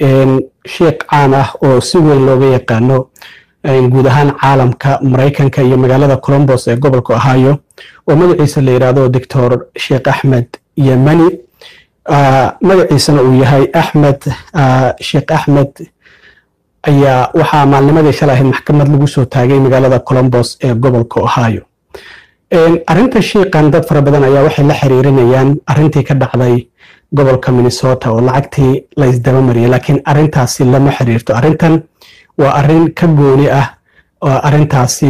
sheikh caan ah oo si weyn looga yaqaano guud ahaan caalamka maraykanka iyo magaalada colombos ee gobolka ohio oo magaciisa la yidhaahdo doctor sheikh axmed yemani magaciisana uu yahay axmed sheikh axmed ayaa waxaa maalnimadii shalay ahayd maxkamad lagu soo taagay magaalada colombos ee gobolka ohio arinta shiikan dad fara badan ayaa waxay la xiriirinayaan arintii ka dhacday gobolka minnesota oo lacagtii la isdaba mariyay laakiin arintaasi lama xiriirto arintan waa arin ka gooni ah arintaasi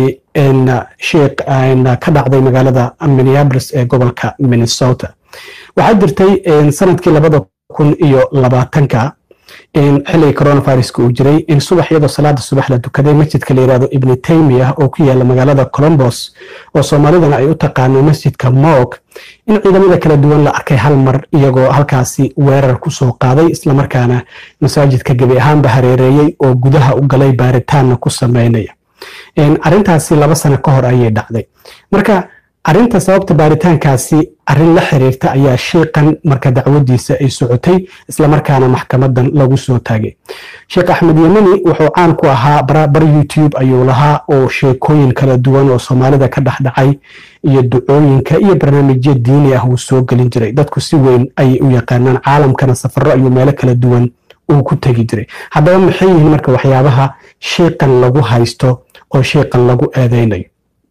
sheikh ka dhacday magaalada minneapolis ee gobolka minnesota waxaa jirtay sanadkii labada kun iyo labaatanka xilligii coronaviruska uu jiray in subax iyadoo salaada subax la dukaday masjidka la yirahdo ibni taymiyah oo ku yaala magaalada colombos oo soomaalidana ay u taqaano masjidka moog in ciidamada kala duwan la arkay hal mar iyagoo halkaasi weerar kusoo qaaday islamarkaana masaajidka gebi ahaanba hareereeyey oo gudaha u galay baaritaanna ku sameynaya arintaasi laba sano ka hor ayay dhacday marka arinta sababta baaritaankaasi arin la xiriirta ayaa shiikan marka dacwadiisa ay socotay islamarkaana maxkamadan lagu soo taagay sheekh axmed yemani wuxuu caan ku ahaa bar youtube ayuu lahaa oo sheekooyin kala duwan oo soomaalida ka dhexdhacay iyo ducooyinka iyo barnaamijyo diini ah uu soo gelin jiray dadku si weyn ayay u yaqaanaan caalamkana safaro ayuu meelo kala duwan uu ku tegi jiray haddaba maxay yihiin marka waxyaabaha shiikan lagu haysto oo shiikan lagu eedeynayo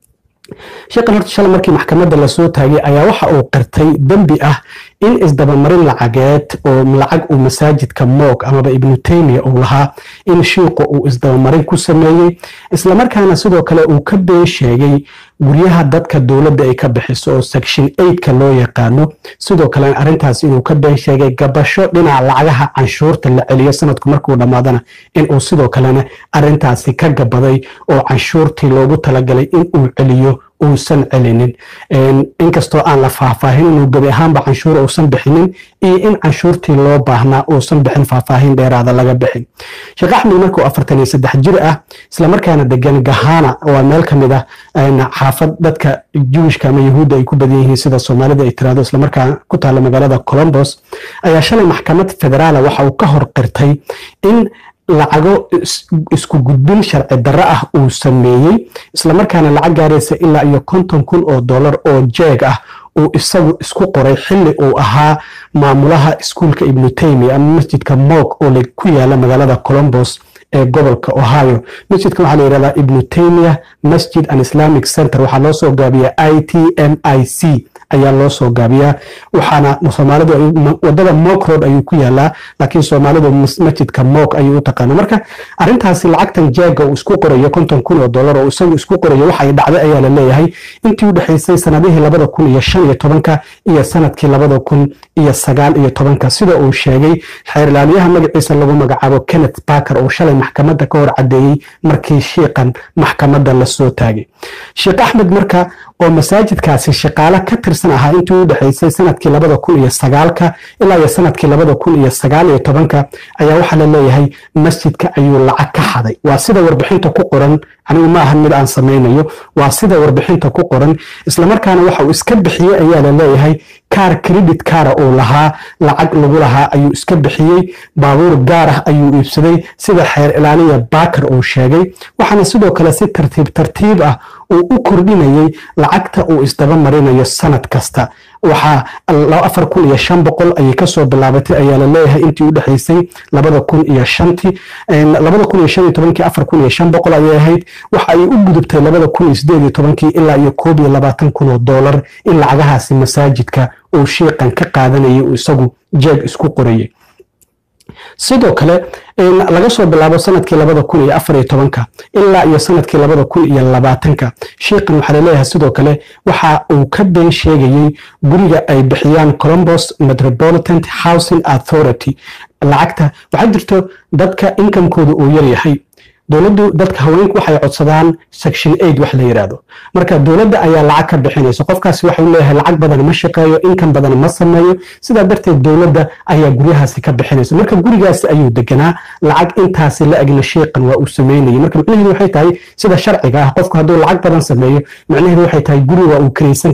sheekhan horta shalay markii maxkamadda lasoo taagay ayaa waxa uu qirtay dembi ah in isdabamarin lacageed oo lacag uu masaajidka moog amaba ibnu taymiya uu lahaa in shiiqu uu isdabamarin ku sameeyey islamarkaana sidoo kale uu ka been sheegay guryaha dadka dowladda ay ka bixiso oo section eigtka loo yaqaano sidoo kalena arrintaas inuu ka been sheegay gabasho dhinaca lacagaha canshuurta la celiyo sanadku markuu dhammaadana inuu sidoo kalena arrintaasi ka gabaday oo canshuurtii loogu talagalay in uu celiyo uusan celinin inkastoo aan la faahfaahin inuu gebi ahaanba canshuur uusan bixinin iyo in canshuurtii loo baahnaa uusan bixin faahfaahin dheeraada laga bixin sheekh axmed markuu afartan iyo saddex jir ah islamarkaana degan gahana waa meel ka mid ah xaafad dadka juwishka ama yahuudda ay ku badan yihiin sida soomaalida ay tiraahdo islamarkaana ku taalla magaalada colombos ayaa shalay maxkamad federaala waxa uu ka hor qirtay in lacago isku gudbin sharci darro ah uu sameeyey islamarkaana lacag gaaraysa ilaa iyo konton kun oo dollar oo jeeg ah uu isagu isku qoray xilli uu ahaa maamulaha iskuulka ibnu taymiya ama masjidka moog oo ku yaala magaalada colombos ee gobolka ohio masjidkan waxaa la yidhahdaa ibnu taymiya masjid and islamic center waxaa loo soo gaabiyaa i t m i c ayaa loo soo gaabiyaa waxaana soomaalidu wadada moog road ayuu ku yaalaa laakiin soomaalidu masjidka moog ayuu u taqaana marka arrintaasi lacagtan jeega uu isku qorayo konton kun oo dollar oo isagu isku qorayo waxay dhacday ayaa la leeyahay intii u dhexaysay sanadihii labada kun iyo shan iyo tobanka iyo sanadkii labada kun iyo sagaal iyo tobanka sida uu sheegay xeerlaaliyaha magaciisa lagu magacaabo kenneth barker oo shalay maxkamadda ka hor caddeeyey markii shiiqan maxkamadda lasoo taagay sheekh axmed marka oo masaajidkaasi shaqaale ka tirsan ahaa intii u dhexaysay sanadkii labada kun iyo sagaalka ilaa iyo sanadkii labada kun iyo sagaal iyo tobanka ayaa waxaa la leeyahay masjidka ayuu lacag ka xaday waa sida warbixinta ku qoran anigu ma ahan mid aan samaynayo waa sida warbixinta ku qoran islamarkaana waxa uu iska bixiyey ayaa la leeyahay kaar credit kaara uu lahaa lacag lagu lahaa ayuu iska bixiyey baabuur gaar ah ayuu iibsaday sida xeer ilaaliya baakar uu sheegay waxaana sidoo kale si tartiib tartiib ah uu u kordhinayey lacagta uu isdaba marinayo sanad kasta waxaa afar kun iyo shan boqol ayay kasoo bilaabatay ayaa la leeyahay intii u dhexaysay labada kun iyo shantii labada kun iyo shan iyo tobankii afar kun iyo shan boqol ayay ahayd waxa ay u gudubtay labada kun iyo sideed iyo tobankii ilaa iyo koob iyo labaatan kun oo dollar in lacagahaasi masaajidka uu shiiqan ka qaadanayay uu isagu jeeg isku qorayay sidoo kale laga soo bilaabo sanadkii labada kun iyo afar iyo tobanka ilaa iyo sanadkii labada kun iyo labaatanka shiiqan waxaa laleeyahay sidoo kale waxa uu ka been sheegayey guriga ay bixiyaan colombos metropolitan housing authority lacagta waxaa jirto dadka inkamkooda uu yaryahay dowladdu dadka haweenku waxay codsadaan section aid wax la yidhaahdo marka dowladda ayaa lacag ka bixinaysa qofkaasi waxau leeyahay lacag badan ma shaqeeyo inkan badan ma sameeyo sidaa darteed dowladda ayaa guryahaasi ka bixinaysa marka gurigaasi ayuu deganaa lacag intaasi la egna sheeqan waa uu sameynayay marka macnaheedu waxay tahay sida sharciga ah qofku hadduu lacag badan sameeyo macnaheedu waxay tahay guri waa uu kiraysan karaa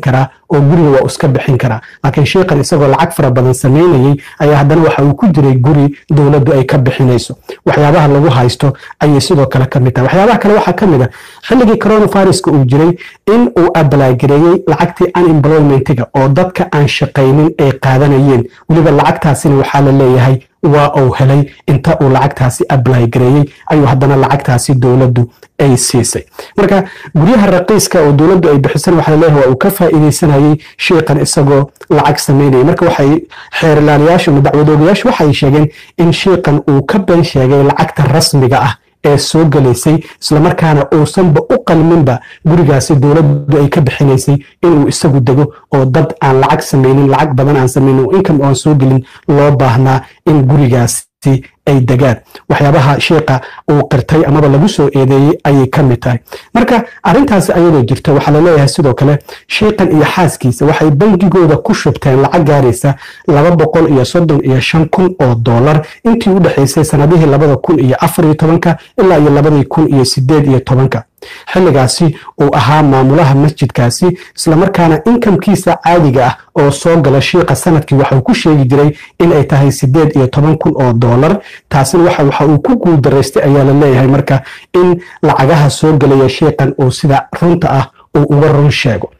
oo guriga waa iska bixin karaa laakiin sheikhan isagoo lacag fara badan samaynayey ayaa haddana waxa uu ku jiray guri dowladdu ay ka bixinayso waxyaabaha lagu haysto ayay sidoo kale ka mid tahay waxyaabaha kale waxaa ka mid a xilligii coronaviruska uu jiray in uu abalagareeyey lacagtii unemploymentiga oo dadka aan shaqaynin ay qaadanayeen weliba lacagtaasina waxaa la leeyahay waa uu helay inta uu lacagtaasi ablay gareeyey ayuu haddana lacagtaasi dowladdu ay siisay marka guryaha raqiiska oo dowladdu ay bixisan waxaa laleeyahay waa uu ka faa'iidaysanayey sheikhan isagoo lacag samaynayay marka waxay xeerilaalayaashu ama dacwadoogayaashu waxay sheegeen in sheikhan uu ka been sheegay lacagta rasmiga ah ee soo gelaysay islamarkaana uusanba u qalminba gurigaasi dowladdu ay ka bixinaysay inuu isagu dego oo dad aan lacag samaynin lacag badan aan samaynin oo income aan soo gelin loo baahnaa in gurigaasi ay degaan waxyaabaha sheikha uu qirtay amaba lagu soo eedeeyey ayay ka mid tahay marka arrintaasi ayadoo jirta waxaa laleeyahay sidoo kale sheikhan iyo xaaskiisa waxay bangigooda ku shubteen lacag gaaraysa laba boqol iyo soddon iyo shan kun oo dollar intii u dhexaysay sanadihii labada kun iyo afar iyo tobanka ilaa iyo labadii kun iyo sideed iyo tobanka xilligaasi uu ahaa maamulaha masjidkaasi islamarkaana inkamkiisa caadiga ah oo soo gala shiikha sanadkii waxauu ku sheegi jiray in ay tahay sideed iyo toban kun oo dollar taasina waxa uu ku guuldaraystay ayaa la leeyahay marka in lacagaha soo gelaya shiikhan uu sida runta ah uu uga run sheego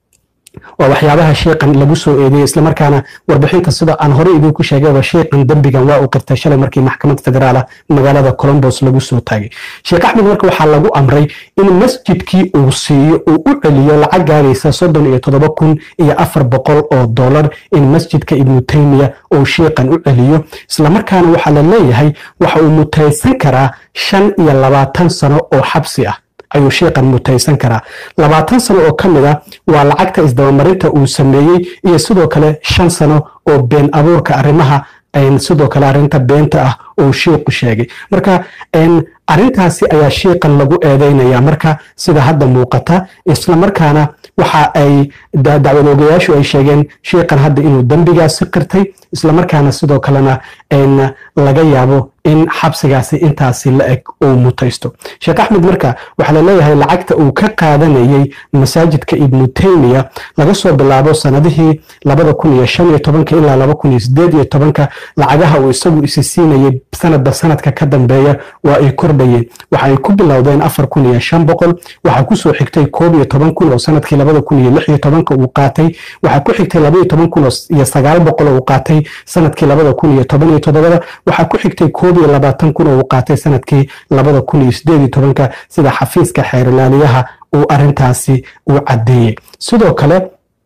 waa waxyaabaha sheikhan lagu soo eedeeyey islamarkaana warbixinta sida aan horey idinku sheegayba sheikhan dembigan waa uu qirtay shalay markii maxkamad federaal ah magaalada colombos lagu soo taagay sheekh axmed marka waxaa lagu amray in masjidkii uu siiyo uu u celiyo lacag gaaraysa soddon iyo toddoba kun iyo afar boqol oo dollar in masjidka ibnu taymiya uu sheikhan u celiyo islamarkaana waxaa la leeyahay waxa uu mutaysan karaa shan iyo labaatan sano oo xabsi ah ayuu sheikhan mutaysan karaa labaatan sano oo ka mid a waa lacagta isdabamarinta uu sameeyey iyo sidoo kale shan sano oo been abuurka arrimaha sidoo kale arrinta beenta ah uu shiiku sheegay marka arrintaasi ayaa shiikan lagu eedeynaya marka sida hadda muuqata islamarkaana waxa ay dacwadoogayaashu ay sheegeen shiikan hadda inuu dembigaasi qirtay islamarkaana sidoo kalena laga yaabo in xabsigaasi intaasi la eg uu mutaysto sheekh axmed marka waxaa la leeyahay lacagta uu ka qaadanayey masaajidka ibnu taymiya laga soo bilaabo sanadihii labada kun iyo shan iyo tobanka ilaa laba kun iyo sideed iyo tobanka lacagaha uu isagu isi siinayay sanadba sanadka ka dambeeya waa ay kordhayeen waxa ay ku bilowdeen afar kun iyo shan boqol waxaa kusoo xigtay koob iyo toban kun oo sanadkii labada kun iyo lix iyo tobanka uu qaatay waxaa ku xigtay laba iyo toban kun iyo sagaal boqol oo uu qaatay sanadkii labada kun iyo toban iyo toddobada waxaa ku xigtay koob iyo labaatan kun oo uu qaatay sanadkii labada kun iyo sideed iyo tobanka sida xafiiska xeerilaaliyaha uu arintaasi uu caddeeyey sidoo kale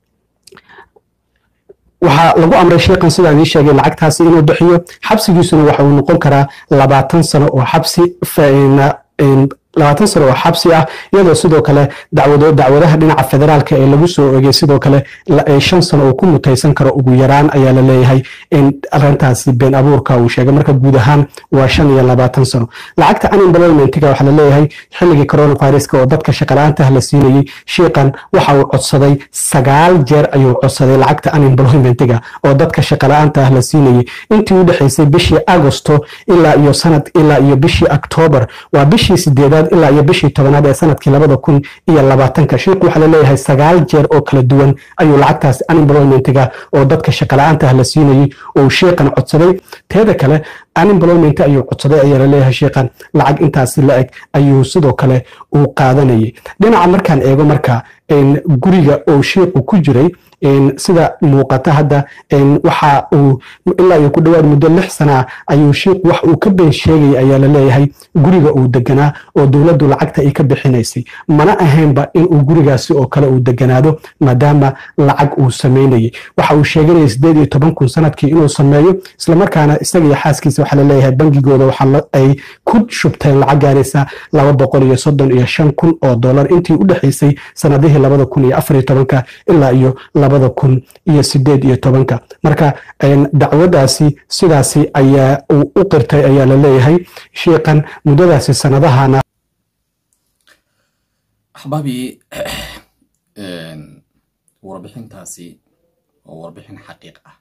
waxaa lagu amray sheikhan sidaan ii sheegay lacagtaasi inuu bixiyo xabsigiisuna waxa uu noqon karaa labaatan sano oo xabsi labaatan sano oo xabsi ah iyadoo sidoo kale dacwado dacwadaha dhinaca federaalka ee lagu soo ogay sidoo kale shan sano uu ku mutaysan karo ugu yaraan ayaa la leeyahay in arintaasi been abuurka uu sheegay marka guud ahaan waa shan iyo labaatan sano lacagta unemploymentiga waxaa la leeyahay xilligii coronaviruska oo dadka shaqala-aantaha la siinayey shiikan waxa uu codsaday sagaal jeer ayuu codsaday lacagta unemploymentiga oo dadka shaqala-aanta ah la siinayey intii u dhexaysay bishii agosto ilaa iyo sanad ilaa iyo bishii octoobar waa bishii sideedaad ilaa iyo bishii tobanaad ee sanadkii labada kun iyo labaatanka shiiku waxaa laleeyahay sagaal jeer oo kala duwan ayuu lacagtaas unemploymentiga oo dadka shaqala-aanta ah la siinayey oo shiikan codsaday teeda kale unemployment ayuu codsaday ayaa laleeyahay shiikan lacag intaasi la eg ayuu sidoo kale uu qaadanayay dhinaca markaan eego marka guriga oo shiiku ku jiray sida muuqata hadda waxa uu ilaa iyo ku dhowaad muddo lix sana ayuu shiiku wax uu ka been sheegaya ayaa la leeyahay guriga uu deganaa oo dowladdu lacagta ay ka bixinaysay mana ahaynba in uu gurigaasi oo kale uu deganaado maadaama lacag uu samaynayay waxa uu sheeganaya sideed iyo toban kun sanadkii inuu sameeyo islamarkaana isaga iyo xaaskiisa waxaa laleeyahay bangigooda waxa ay ku shubteen lacag gaaraysa laba boqol iyo soddon iyo shan kun oo dollar intii u dhexaysay sanadihii labada kun iyo afar iyo tobanka ilaa iyo labada kun iyo sideed iyo tobanka marka dacwadaasi sidaasi ayaa uu u qirtay ayaa la leeyahay shiikan muddadaasi sanadahana axbaabii warbixintaasi waa warbixin xaqiiq ah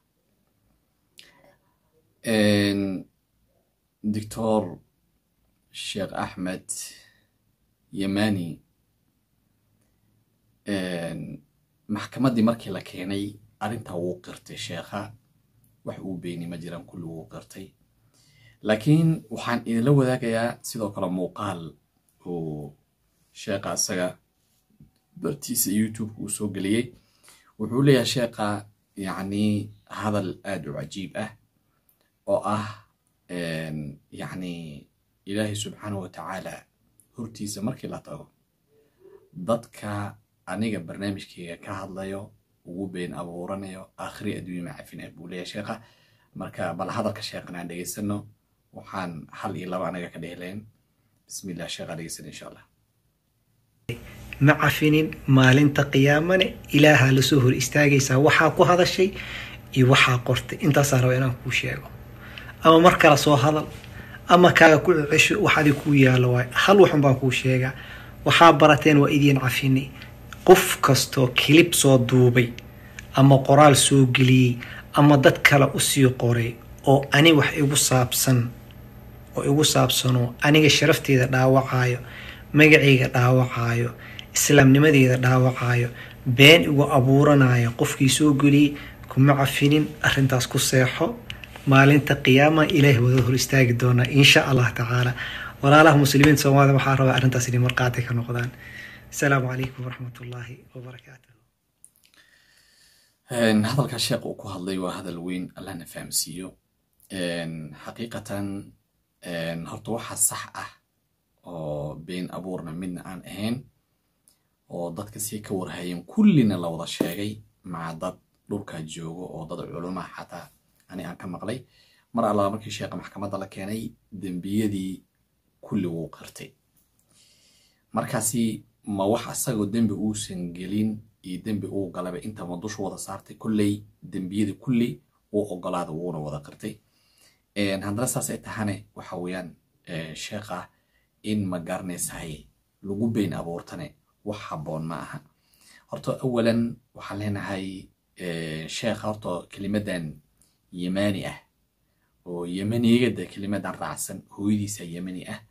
doctor sheekh axmed yemani maxkamaddii markii la keenay arrintaa wuu qirtay sheekha wax uu beeni ma jiraan kulli wuu qirtay laakiin waxaan idinla wadaagayaa sidoo kale muuqaal uu sheekha isaga bartiisa youtube uu soo geliyey wuxuu leeyahay sheekha yacni hadal aada u cajiib ah oo ah yacni ilaahay subxaanahu watacaala hortiisa markii la tago dadka aniga barnaamijkeyga ka hadlayo ugu been abuuranayo aakhiri adduunya macafina buu leeyahay sheekha marka bal hadalka sheekhan aan dhegeysano waxaan hal iyo laba anaga ka dhehleen bismillah sheekha dhegeysan insha allah ma cafinin maalinta qiyaamane ilaahaa lasoo hor istaagaysaa waxaa ku hadashay iyo waxaa qortay intaasaa raba inaan kuu sheego ama mar kale soo hadal ama kaaga ku cesho wax adig kuu yaalo waay hal waxun baan kuu sheegaa waxaa barateen waa idiin cafini qof kastoo kilib soo duubay ama qoraal soo geliyey ama dad kale usii qoray oo ani wax igu saabsan oo igu saabsanoo aniga sharafteeda dhaawacayo magacayga dhaawacaayo islaamnimadeeda dhaawacaayo been igu abuuranayo qofkii soo geliyey kuma cafinin arrintaas ku seexo maalinta qiyaama ilaahi wada hor istaagi doonaa insha allah tacaala walaalaha muslimiinta soomaalida waxaa rabaa arrintaas inay marqaati ka noqdaan asalaamu calaykum waraxmat ullaahi wabarakaatuh hadalkaa sheekh uu ku hadlay waa hadal weyn allahna fahamsiiyo xaqiiqatan horta waxaa sax ah oo been abuurna midna aan ahayn oo dadka sii ka warhayeen kullina la wada sheegay maca dad dhulkaa joogo oo dad culumaa xataa ani aan ka maqlay mar allaa markii sheekha maxkamadda la keenay dembiyadii kulli wuu qirtay markaasi ma wax asagoo dembi uusan gelin iyo dembi uu galaba intama dushu wada saartay kolley dembiyadii kulli wuu ogolaada wuuna wada qirtay haddana saas ay tahane waxa weeyaan sheekha in ma garanaysahay lagu beyn abuurtane wax habboon ma aha horta awalan waxaan leenahay sheekha horta kelimadan yemani ah oo yemanigada kelimadan raacsan hooyadiisa yemani ah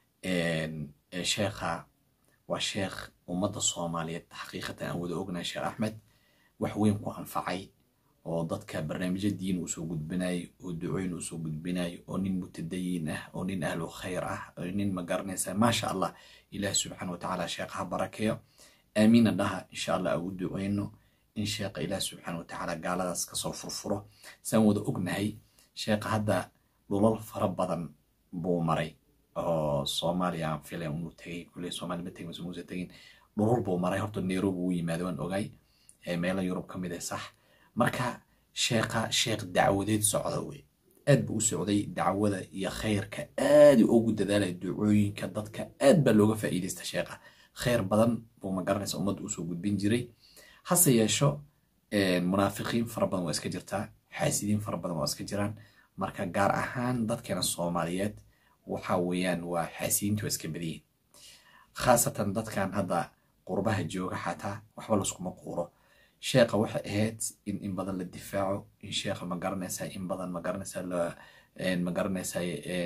sheekha waa sheekh ummadda soomaaliyeed xaqiiqatan aan wada ognahay sheekh axmed wax weyn ku anfacay oo dadka barnaamijyo diin uu soo gudbinayo oo ducooyin uu soo gudbinayo oo nin mutadayin ah oo nin ahlu khayr ah oo nin ma garanaysa maasha allah ilaah subxaana watacaala sheekha ha barakeeyo aamiina dhaha insha allah ugu duceyno in sheekha ilaah subxaana watacaala gaaladaas kasoo furfuro saan wada ognahay sheekha hadda dhulal fara badan buu maray oo soomaaliya aan filay inuu tegay kuley soomaaliya ma tegin mase muuse tegin dhulal buu maray horta nairobi uu yimaado waan ogay meelo yurub ka mid ah sax marka sheekha sheekh dacwadeed socda wey aad buu u socday dacwada iyo khayrka aad ugu dadaalaya ducooyinka dadka aad baa looga faa'iidaysta sheekha khayr badan buu ma garanaysa ummadda usoo gudbin jiray hase yeesho munaafiqiin fara badan waa iska jirtaa xaasidiin fara badan waa iska jiraan marka gaar ahaan dadkeena soomaaliyeed waxa weeyaan waa xaasidiintu waa iska badiyin khaasatan dadkan hadda qurbaha jooga xataa waxba laskuma quuro sheekha waxay ahayd in in badan la difaaco in sheekha ma garanaysaa in badan ma garanaysaa ma garanaysaa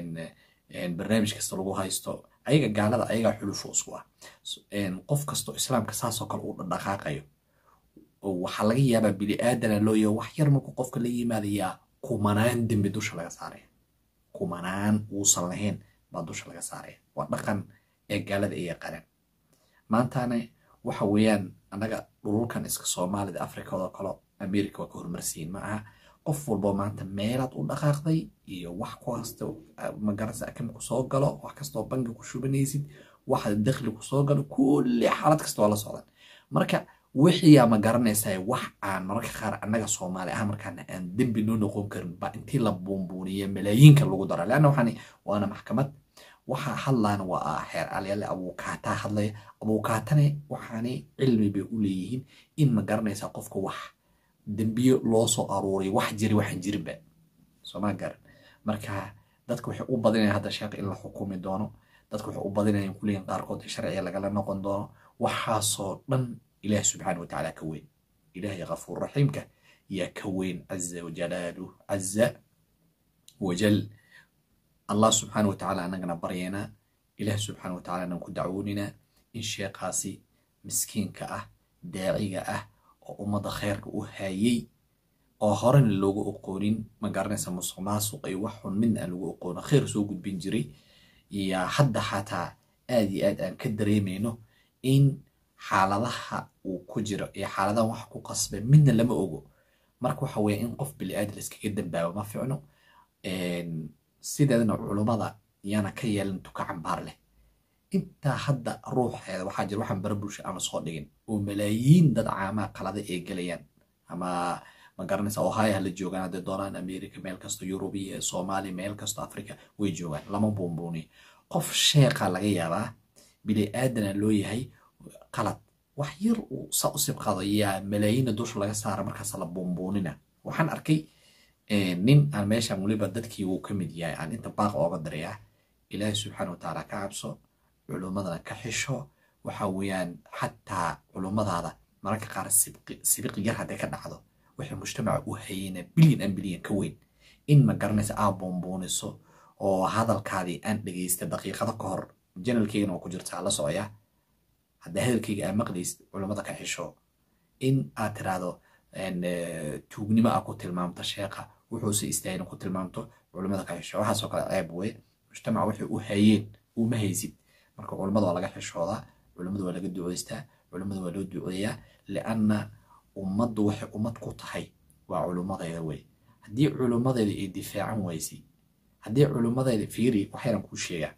barnaamij kasta lagu haysto ayaga gaalada ayagaa xulufo isku ah qof kastoo islaamka saasoo kale uu dhaqaaqayo waxaa laga yaabaa bini aadana loo yaho wax yar markuu qofka la yimaadayaa kumanaan dembi dusha laga saaraya kumanaan uusan lahayn baa dusha laga saaraya waa dhaqan ee gaalada ay yaqaaneen maantana waxa weeyaan annaga dhululkan iska soomaalida afrikadoo kale america waa ka horumarsiin ma aha qof walbo maanta meelaad u dhaqaaqday iyo wax kasta magaranaysa akam ku soo galo wax kastoo bangi ku shubanaysid waxa dakhli ku soo galo kulli xaalad kasta waa la socdan marka wixiyaa ma garanaysaa wax aan mararka qaar annaga soomaali ah markaana aan dembi noo noqon karin ba intii la buunbuuniya malaayiinka lagu dara leanna waxaan waana maxkamad waxa hadlaana waa xeer alyaale abuukaataa hadlaya abuukaatane waxaani cilmi bay u leeyihiin in ma garanaysaa qofka wax dembiyo loo soo aruuriyo wax jiri waxaan jirinba sooma garan marka dadka waxay u badinayan hadda sheekh in la xukumi doono dadka waxay u badinayan kuleeyihin qaarkood in sharciga lagala noqon doono waxaasoo dhan ilaah subxaana watacaala ka weyn ilaahay kafuur raxiimka yaa ka weyn caza wajalaalu caza wajal allah subxaana watacaala anagana baryaynaa ilaah subxaana watacaala anaan ku dacwoonina in sheekhaasi miskiinka ah daaciga ah oo ummadda khayrka u haayey oo horena loogu oqoonin ma garanaysa musuq maasuq iyo wax xun midna aan lagu oqoonin khayr soo gudbin jiray iyo hadda xataa aad iyo aad aan ka dareemayno in xaaladaha uu ku jiro iyo xaaladahan wax ku qasbay midna lama ogo marka waxa weeye in qof bili-aadam iskaga dambaabo ma ficno sideedana culummada yaana ka yeelan tuka cambaar leh intaa hadda ruuxeeda waxaa jira waxaan bara bulsha ama soo dhigin oo malaayiin dad caamaha qalada ee gelayaan ama ma garanaysa ohio ha la joogaan hadday doonaan america meel kasto yurubiya soomaaliya meel kasto africa way joogaan lama buunbuuniyo qof sheeqa laga yaabaa bili aadana loo yahay qalad wax yar uu sa u sibqado yaa malaayiinna dusha laga saara markaas la buunbuunina waxaan arkay nin aan meeshan weliba dadkii uu ka mid yahay aan inta baaq ooga darayaa ilaahi subxaana watacaala ka cabso culummadana ka xisho waxa weeyaan xataa culummadaada mararka qaar sibiqi yar hadday ka dhacdo waxay mujtamaca u hayeyna bilyan an bilyan ka weyn in ma garanaysa aa buunbuuniso oo hadalkaadii aan dhegaysta daqiiqado ka hor janalkeygana waa ku jirtaa la socya haddaa hadalkeyga aa maqlaysid culummada ka xisho in aad tiraahdo tuugnimo aa ku tilmaamto sheeqa wuxuuse istaahina ku tilmaamto culummada ka xisho waxaasoo kale ceeb wey mujtamaca waxay u hayeen uma haysid marka culummada waa laga xishoodaa culummada waa laga duceystaa culummada waa loo duceeyaa lianna ummaddu waxay ummad ku tahay waa culummadeeda wey haddii culummadeeda ay difaacan waysay haddii culummadeeda fiiri waxaynan kuu sheegaa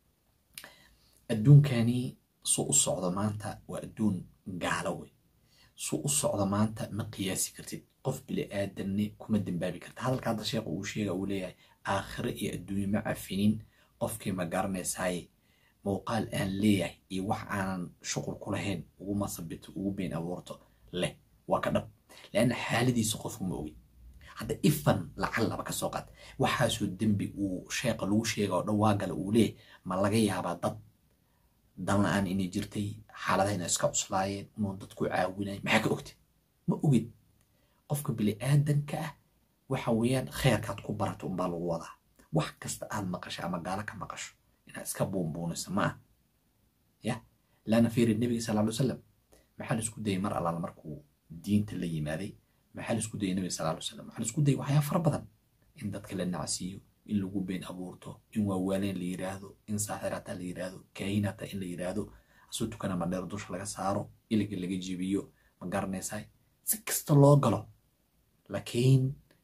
adduunkani su u socdo maanta waa adduun gaalo wey su u socdo maanta ma qiyaasi kartid qof bili aadanne kuma dambaabi karta hadalka hadda sheekha uu sheega uu leeyahay aakhire iyo adduunye ma cafinin qofkii ma garanaysaay muuqaal aan leeyahay iyo wax aanan shuqul ku lahayn ugu masabito ugu been abuurto leh waa ka dhab leanna xaaladiisa qofku ma ogin hadda ifan lacal laba ka soo qaad waxaasoo dembi uu sheeqa lagu sheega oo dhan waa gala uu leeyahy ma laga yaabaa dad dan la-aan inay jirtay xaaladaha inay iska cuslaayeen inuu dadku caawinay maxaa ka ogtay ma ogid qofka bili aadanka ah waxa weeyaan kheyrkaad ku barato unbaa lagu wadaa wax kasta aad maqasho ama gaalo ka maqasho inaad iska buunbuuniso ma ah ya laana fiiri nebiga sal ly salam maxaa la isku dayay mar allaala markuu diinta la yimaaday maxaa la isku dayay nebiga sal ly salam waxaa la isku dayay waxyaa fara badan in dadka la nacsiiyo in lagu been abuurto in waawaaleen la yiraahdo in saaxirata la yiraahdo kaahinata in la yiraahdo asuu tukana madheer dusha laga saaro iliga laga jibiyo ma garanaysaa si kasta loo galo laakiin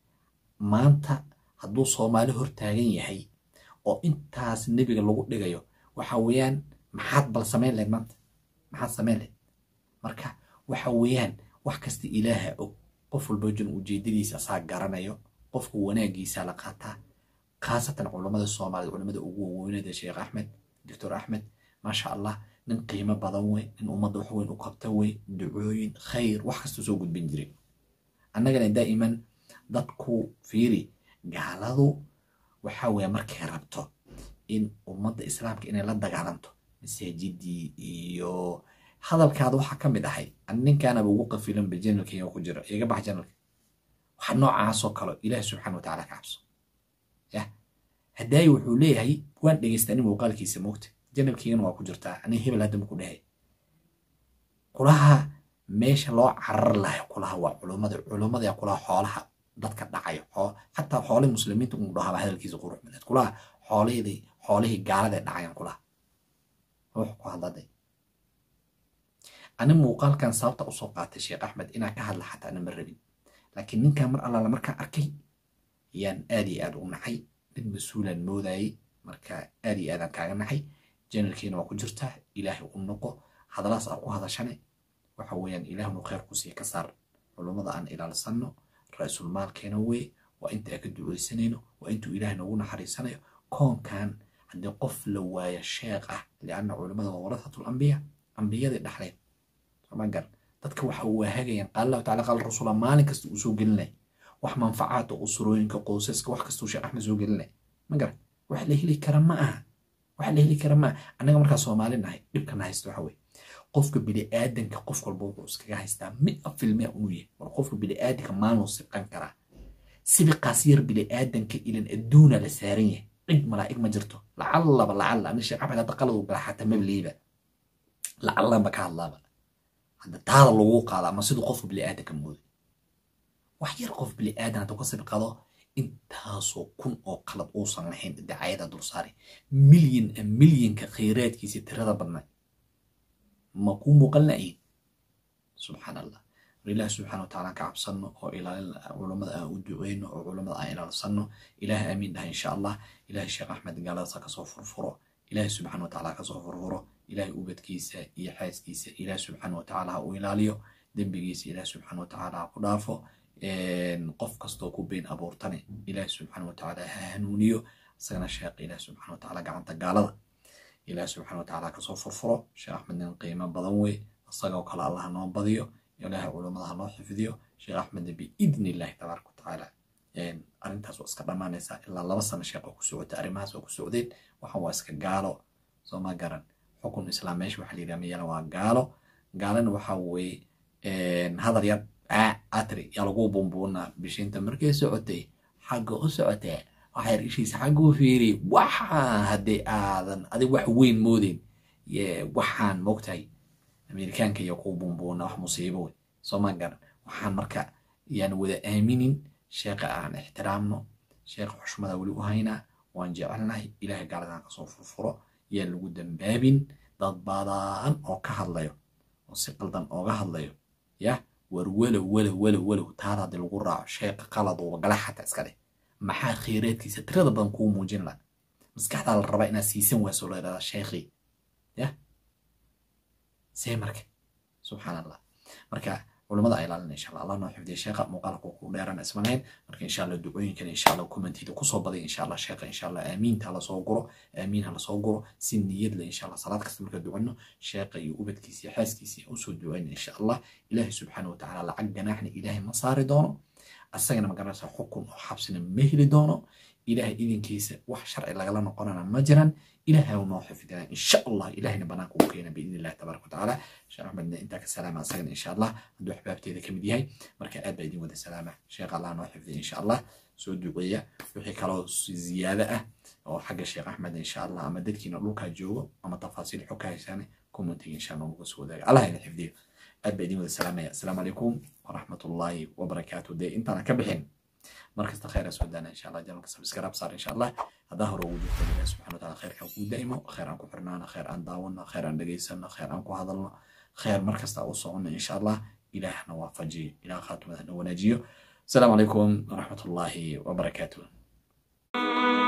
maanta hadduu soomaali hor taagan yahay oo intaas nebiga lagu dhigayo waxa weeyaan maxaad bal samayn lahayd maanta maxaad samayn lahayd marka waxa weeyaan wax kasta ilaaha og qof walba jin ujeedadiisa asaa garanayo qofka wanaagiisa la qaataa khaasatan culammada soomaaliyed culamada ugu waweynada sheekh axmed doctor axmed maasha allah nin qiimo badan wey nin ummadda wax weyn u qabta wey ducooyin khayr wax kasta soo gudbin jiray annagana daa'iman dadku fiiri gaaladu waxa weeye markay rabto in ummadda islaamka inay la dagaalanto masaajidii iyo hadalkaada waxaa ka mid ahay ninkaanaba ugu qafilan ba janalkeyga ku jira iga bax janalka waxa noocaasoo kale ilaah subxaana watacaala ka cabso ya hadaayi wuxuu leeyahay waan dhegeystaa nin muuqaalkiisa moogta janalkeygana waa ku jirtaa ani hebel hadda maku dhahay kulaha meesha loo carar lahay kulaha waa culummada culummada kulaha xoolaha dadka dhacayo xataa xoolihii muslimiinta uu dhahaba hadalkiisa qurux badeed kulaha xoolihii xoolihii gaalada dhacayan kulaha ruux ku hadladay ani muuqaalkan sababta usoo qaatay sheekh axmed inaan ka hadla xataa ana ma rabin laakiin ninkan mar allaala markaan arkay yaan aad iyo aad u naxay nin mas-uulaan moodayay marka aad iyo aadaan kaaga naxay janalkiina waa ku jirtaa ilaahay u noqo hadalaas aan ku hadashane waxa weeyaan ilaahnu khayr kusii ka saar culummada aan ilaalsanno ra-isul maalkeena wey waa inta aan ka duceysanayno waa intuu ilaahay noogu naxariisanayo koonkan haddii qof la waayo sheekh ah lianna culummada waa warahatul ambiya ambiyadii dhaxleen soma gar dadka waxa waahagayaan qaala allahu tacala qaala rasuula maalin kasta uu soo gelinay wax manfacaadka usurooyinka qoysaska wax kasta uu sheekh axmed soo gelinay ma garan wax la heli kara ma aha wax la heli kara ma aha annaga markaa soomaali nahay dhibkana haysta waxa weye qofka bini'aadanka qof walba wuxuu iskaga haystaa mia filmia uu yahay war qofka bini'aadanka maaluu siqan karaa sibiqaas yar bini'aadanka ilan adduuna la saaran yahay cid malaa'ig ma jirto lacallaba lacalla ani sheekh axmed hadda qalad uu gala xataa mabliiba lacallaanba ka hadlaaba hadda taada lagu qaada ama siduu qofka bini'aadanka mooday wax yar qof bini'aadan hadduu ka sabqado intaasoo kun oo qalad uusan lahayn dacayada dulsaari milyan milyanka khayraadkiisa tirada badnay ma kuu muuqan la'yihin subxaan allah ilaah subxaana wa tacaala ka cabsanno oo ilaalin culammada aan u duceyno oo culammada aan ilaalsanno ilaah aamiin dhaha insha allah ilaah sheekh axmed gaaladaasa kasoo furfuro ilaah subxaana wa tacaala kasoo furfuro ilaah ubadkiisa iyo xaaskiisa ilaah subxaana wa tacaala ha u ilaaliyo dembigiisa ilaah subxaana wa tacaala ha ku dhaafo qof kastoo ku been abuurtane ilaah subxaana wa tacaala ha hanuuniyo isagana sheekh ilaah subxaana wa tacaala gacanta gaalada ilaah subxaana wa tacaala kasoo furfuro sheekh axmed nin qiimo badan wey isagoo kale allah noo badiyo ilaahay culummada ha noo xifdiyo sheekh axmedna biidni illahi tabaaraka watacaala arrintaas waa iska dhammaanaysaa ilaa laba sano sheekh oo ku socota arrimahaas oo ku socdeen waxaan waa iska gaalo soo ma garan xukun islaam meesha waxaa layidhaha miyana waa gaalo gaalana waxaa weeye hadal yar aa atri yaa lagu bumbuunaa bishinta markay socotay xagga u socotee waxaa yar ishiisa xagga u fiiriyay waxaan haddii aadan adig wax weyn moodeyn waxaan moogtahay amerikaanka iyo kuwa bumbuuna wax musiibo wey soo ma garan waxaan marka yaan wada aaminin sheekha aan ixtiraamno sheekha xushmada weli u haynaa waan jecelnahay ilaahay gaaladan kasoo furfuro yaan lagu dambaabin dad badan oo ka hadlayo oo si qaldan ooga hadlayo yah war walow walow walow walow taada haddii lagu raaco sheekha qaladuuba gala xataa iska dheh maxaa khayraadkiisa tirada badan kuu muujin laha maskaxdaa la rabaa inaad siisan wayso la yidhahdaa sheekhii yah see marka subxaan allah marka culamada ay ilaalina insha allah allah noo xifdiya sheekha muuqaalka ku dheerana ismanayn marka insha allah ducooyinkan insha allah commentiida kusoo baday insha allah sheekha insha allah aamiinta hala soo guro aamiin hala soo guro si niyad le insha allah salaad kasta marka ducano sheekha iyo ubadkiisa iyo xaaskiisa usoo ducayna insha allah ilaahay subxaana wa tacaala lacag ganaaxna ilaahay ma saari doono asagana magaranaysa xukun oo xabsina ma heli doono ilaahay idinkiisa wax sharci lagala noqonana ma jiran ilaahay noo xifdina insha allah ilahayna banaanka u keena biidni illahi tabaaraka watacaala sheekh axmedna intaa ka salaama asagana insha allah hadduu axbaabteeda kamid yahay marka aad baa idin wada salaama sheekh allah noo xifdiya insha allah soo duceeya wixii kaloo ziyaado ah oo xagga sheekh axmed insha allah ama dadkiina dhulkaa joogo ama tafaasiil xog ka haysaan commentiga insha allah uga soo wadaaga allah ina xifdiyo aad baa idin wada salaamaya asalaamu calaykum waraxmatullaahi wabarakaatu dee intaana ka bixin markasta khayr soo daana insha allah janalka sabskraib saar insha allah haddaa hore ugu jirta ilahi subxana wataala khayrka kuu daa'imo khayr aan ku xirnaano khayr aan daawano khayr aan dhegaysano khayr aan ku hadalno khayr markasta u socono insha allah ilaahna waafajiyo ilaah khaatimada na wanaajiyo asalaamu calaykum waraxmatullaahi wabarakaatuh